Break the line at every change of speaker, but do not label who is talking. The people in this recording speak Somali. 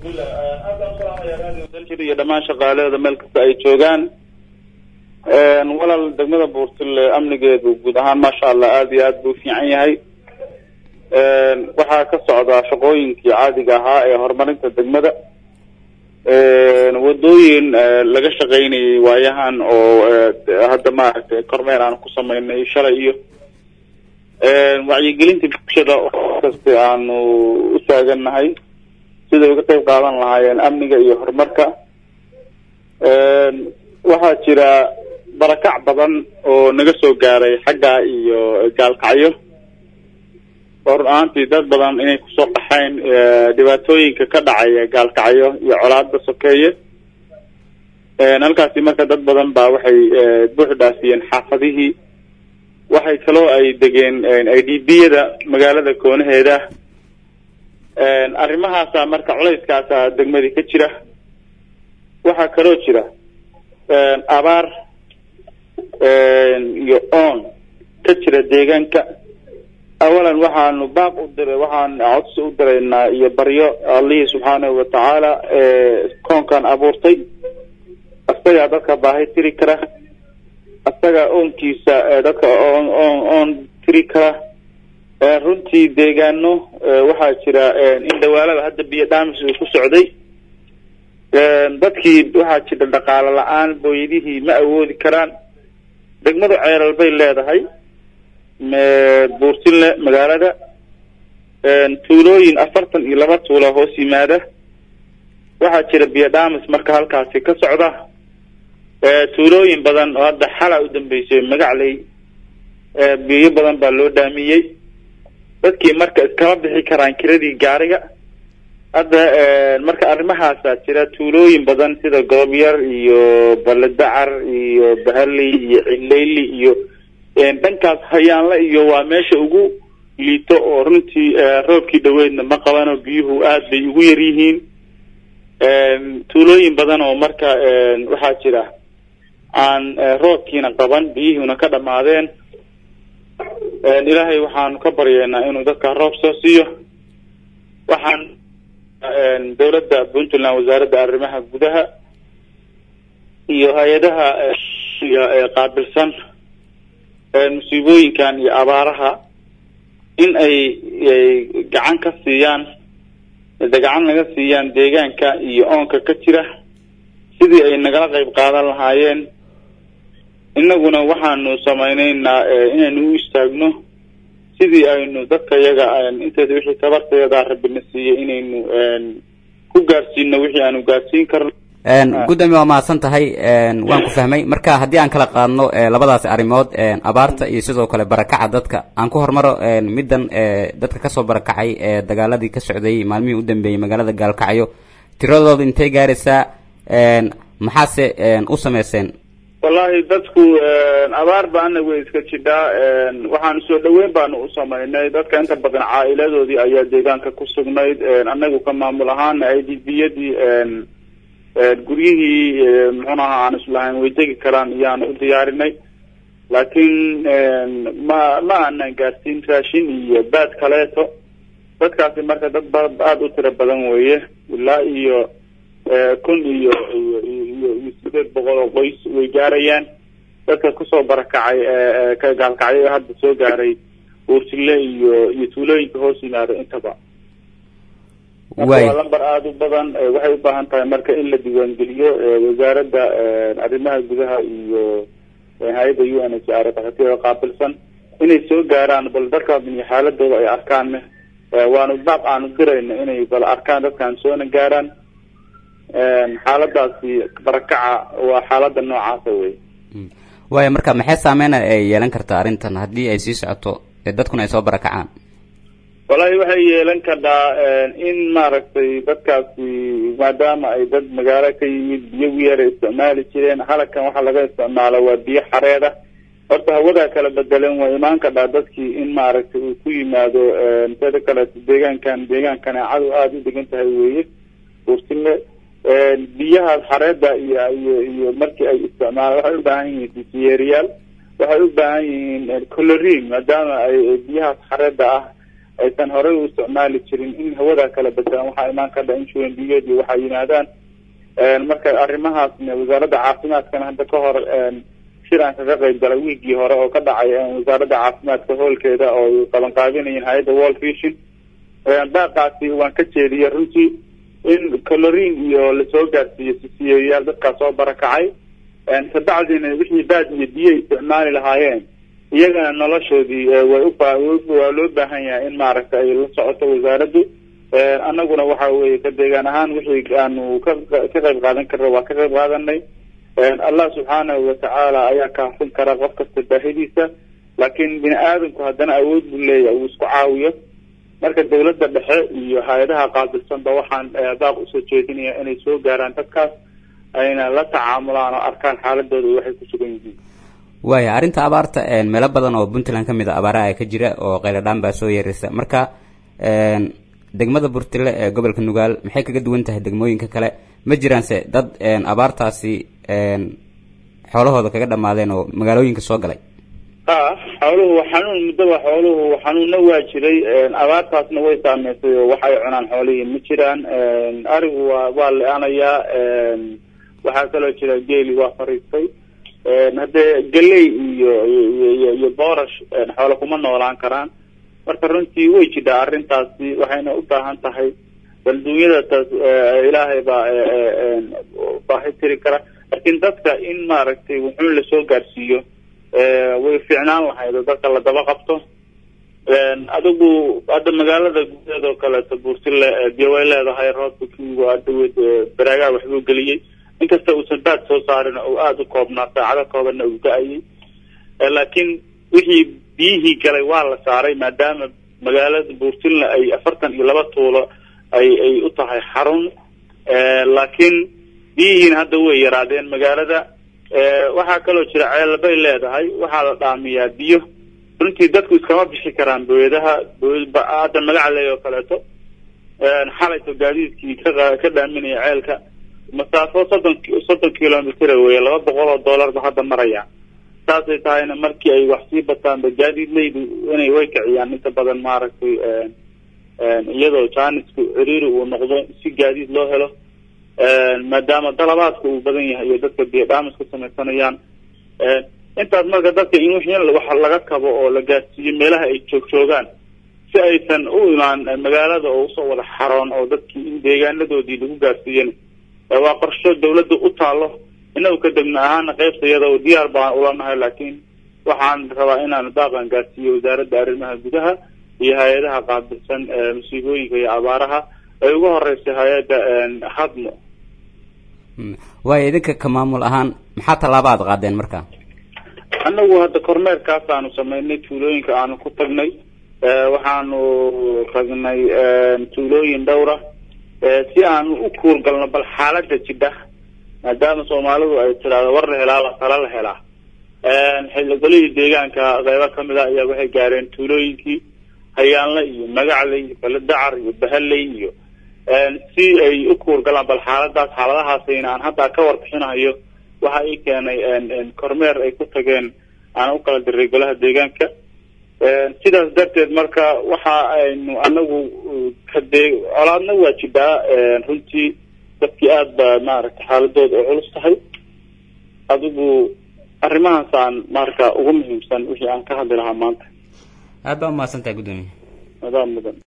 iyo dhammaan shaqaalaheeda meel kasta ay joogaan walaal degmada buurtile amnigeedu guud ahaan maasha allah aada iyo aad buu fiican yahay waxaa ka socdaa shaqooyinkii caadiga ahaa ee horumarinta degmada wadooyin laga shaqaynayay waayahan oo hadda maaragtay kormeer aan ku sameynay shalay iyo wacyigelinta bulshada oo kasta aanu u taagannahay siday uga qayb qaadan lahaayeen amniga iyo horumarka waxaa jira barakac badan oo naga soo gaaray xagga iyo gaalkacyo oo run ahaantii dad badan inay kusoo qaxayn dhibaatooyinka ka dhacaya gaalkacyo iyo colaada sokeeye halkaasi marka dad badan baa waxay buux dhaafiyeen xaafadihii waxay kaloo ay degeen i d b yada magaalada koonaheeda arrimahaasa marka culayskaasa degmadii ka jira waxaa kaloo jira abaar iyo oon ka jira deegaanka awalan waxaanu baaq u diray waxaan codsi u diraynaa iyo baryo allihii subxaanahu watacaala koonkan abuurtay isagaa dadka baahi tiri kara isagaa oonkiisa dadka oon oon oon tiri kara runtii deegaano waxaa jira in dhawaalada hadda biyo dhaamis uu ku socday dadkii waxaa jira dhaqaalo la-aan booyadihii ma awoodi karaan degmadu ceelal bay leedahay buurtinle magaalada tuulooyin afartan iyo laba tuula hoos yimaada waxaa jira biyo dhaamis marka halkaasi ka socda tuulooyin badan oo hadda xala u dambeysay magacley biyo badan baa loo dhaamiyey dadkii marka iskama bixi karaan kiradii gaariga hadda marka arrimahaasaa jira tuulooyin badan sida goobyar iyo baledacar iyo bahali iyo cileyli iyo dhankaas hayaanle iyo waa meesha ugu liito oo runtii roobkii dhaweydna ma qabano biyuhu aad bay ugu yar yihiin tuulooyin badan oo marka waxaa jira aan roobkiina qaban biyihiina ka dhamaadeen ilaahay waxaanu ka baryeynaa inuu dadka roob soo siiyo waxaan dawladda puntland wasaaradda arrimaha gudaha iyo hay-adaha qaabilsan musiibooyinkan iyo abaaraha in ay gacan ka siiyaan gacan naga siiyaan deegaanka iyo oonka ka jira sidii ay nagala qayb qaadan lahaayeen innaguna waxaanu samayneynaa inaynu u istaagno sidii aynu dadka yaga inteeda wixii tabarteeda rabina siiyey inaynu ku gaarsiino wixii aanu gaarsiin karno
gudoomiye waa mahadsan tahay waan ku fahmay marka haddii aan kala qaadno labadaasi arrimood abaarta iyo sidoo kale barakaca dadka aan ku hormaro middan dadka kasoo barakacay ee dagaaladii ka socday maalmihii u dambeeyey magaalada gaalkacyo tiradooda intay gaaraysaa maxaase u sameyseen
wallahi dadku abaar baana way iska jidhaa waxaanu soo dhaweyn baanu u samaynay dadka inta badan caa'iladoodii ayaa deegaanka ku sugnayd anagu ka maamul ahaana i d b yadii guryihii muxuun ahaa aan islahayn way degi karaan iyaanu u diyaarinay laakiin ma ma aanan gaarsiin raashin iyo baad kaleeto dadkaasi marka dad ba aada u tiro badan weeye ilaa iyo kun iyo iyo iyo iyo sideed boqol oo qoys way gaarayaan dadka kusoo barakacay ka gaalkacyo ee hadda soo gaaray buurtile iyo iyo tuulooyinka hoos yimaado intaba marka waa lamber aada u badan waxay u baahan tahay marka in la diiwaangeliyo wasaaradda arrimaha gudaha iyo hay-adda u n h r dakatiirada qaabilsan inay soo gaaraan bal dadkaas iyo xaaladooda ay arkaan waanu baaq aanu dirayna inay bal arkaan dadkaan soona gaaraan xaaladaasi barakaca waa xaalada noocaasa wey
waaya marka maxay saameyna ay yeelan kartaa arrintan haddii ay sii socoto dadkuna ay soo barakacaan
wallahi waxay yeelan kartaa in maaragtay dadkaasi maadaama ay dad magaalo ka yimid biyo wiyara isticmaali jireen halkan waxaa laga isticmaalo waa biyo xareeda horta hawadaa kala bedelan waa imaan kadhaa dadkii in maaragtay uu ku yimaado teda kaleeto deegaankan deegaan kaneecadu aada u degan tahay weeye buurtile biyahaas xareeda iyo iyo iyo markii ay isticmaalaan waxay u baahan yihiin sisiyeeriyaal waxay u baahan yihiin colorin maadaama ay biyahaas xareeda ah aysan horey u isticmaali jirin in hawada kala bedelaan waxaa imaan kardha in shuwendiyood iyo waxaa yimaadaan marka arrimahaasna wasaaradda caafimaadkana hadda ka hor shir aan kaga qayb galay wiigii hore oo ka dhacay wasaaradda caafimaadka hoolkeeda oo ay qabanqaabinayeen hay-adda world vision baaqaasi waan ka jeediyay runtii in colorin iyo lasoo gaarsiiyo sisiyeyaal dadkaas soo barakacay kabacdina wixii baad iyo biyo isticmaali lahaayeen iyagana noloshoodii way uwaa loo baahan yahay in maaragta ay la socoto wasaaraddu annaguna waxa weye ka deegaan ahaan wixii aanu ka ka qayb qaadan karna waa ka qayb qaadanay allah subxaanahu watacaala ayaa kaafin kara qof kasta baahidiisa laakiin bini aadamku haddana awood buu leeyahay uu isku caawiyo marka dawladda dhexe iyo hay-adaha qaabilsanba waxaan baaq usoo jeedinaya inay soo gaaraan dadkaas ayna la tacaamulaan oo arkaan xaaladooda waxay ku sugan yihiin
waaya arrinta abaarta meelo badan oo puntland kamid a abaaraha ka jira oo qayladhaan baa soo yeeraysa marka degmada burtile ee gobolka nugaal maxay kaga duwan tahay degmooyinka kale ma jiraanse dad abaartaasi xoolahooda kaga dhamaadeen oo magaalooyinka soo galay
ha xooluhu xanuun muddaba xooluhu xanuunna waa jiray abaartaasna way saameysay oo waxay cunaan xoolihii ma jiraan arigu waa waa le-anayaa waxaa kaloo jira geeli waa fariistay haddee galey iyo iyo iyo boorash xoolo kuma noolaan karaan marka runtii way jidhaa arrintaasi waxayna u baahan tahay balduunyada taas ilaahay baa baahi tiri kara laakiin dadka in maaragtay wuxuun lasoo gaarsiiyo way fiicnaan lahayd oo dadka la daba qabto adigu hadda magaalada gudaheeda oo kaleeto buurtile biyo way leedahay roobka kiigu adawed baraagaa waxbuu geliyey inkasta uusan baad soo saarin oo aada u koobnaa saacado koobanna uu da-ayay laakiin wixii biyihii galay waa la saaray maadaama magaalada buurtinle ay afartan iyo laba tuulo ay ay u tahay xarun laakiin biyihiina hadda way yaraadeen magaalada waxaa kaloo jira ceelbay leedahay waxaa la dhaamiyaa biyo runtii dadku iskama bixi karaan booyadaha hadda magacaley oo kaleeto xalayto gaadiidkii ka ka dhaaminaya ceelka masaafo soddon soddon kilomitr wey laba boqol oo dollar ba hadda maraya saasay tahayna markii ay wax sii bataanba gaadiidleydu inay way kiciyaan inta badan maaragtay iyadoo jaanisku ciriiri uu noqdo si gaadiid loo helo maadaama dalabaadka uu badan yahay iyo dadka biyo dhaamis ku samaysanayaan intaas marka dadka in wixii wax laga kabo oo la gaarsiiyo meelaha ay joog joogaan si aysan u imaan magaalada oo usoo wada xaroon oo dadkii in deegaanadoodii lagu gaarsiiyan waa qorsho dawladda u taalo inagu ka degna ahaana qaybta iyada oo diyaar baan ulanahay laakiin waxaan rabaa inaanu daaqan gaarsiiyo wasaaradda arrimaha gudaha iyo hay-adaha qaabilsan musiibooyinka iyo abaaraha ay ugu horeysay hay-adda hadmo
waayo idinka ka maamul ahaan maxaa tallaaba aad qaadeen marka
annagu hadda kormeerkaas aanu sameynay tuulooyinka aanu ku tagnay waxaanu tagnay tuulooyin dhowra si aanu u kuurgalno bal xaalada jidha maadaama soomaalidu ay tidhaahdo war la helaa la tala la helaa xildhigolihii deegaanka qeybo kamid a ayaa waxay gaareen tuulooyinkii hayaanle iyo magacley iyo baladacar iyo bahaley iyo si ay u kuurgalaan bal xaaladaas xaaladahaasayna aan hadda ka warbixinayo waxa ii keenay kormeer ay ku tageen aan u kala diray golaha deegaanka sidaas darteed marka waxa aynu anagu kadee colaadna waa jidhaa runtii dadkii aada ba maaragtay xaaladooda ay culus tahay adigu arrimahaasaan marka ugu muhiimsan wixii aan ka hadli lahaa maanta
aad baa umahadsantahay guddoomiye
adaa mudan